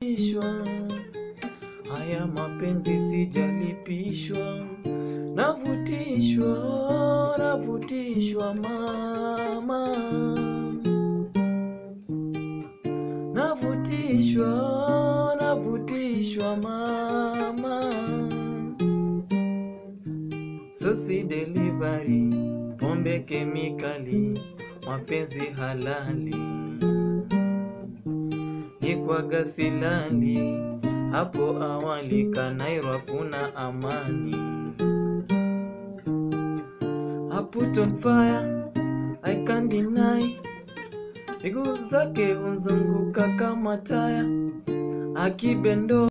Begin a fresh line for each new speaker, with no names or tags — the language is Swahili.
ishwa haya mapenzi sijalipishwa, navutishwa, navutishwa mama, navutishwa, navutishwa mama, sosi delivery, pombe kemikali, mapenzi halali nikwaga silali hapo awali Kanairwa kuna amani. I put on fire, I can't deny. Miguu zake hunzunguka kama taya, akibendo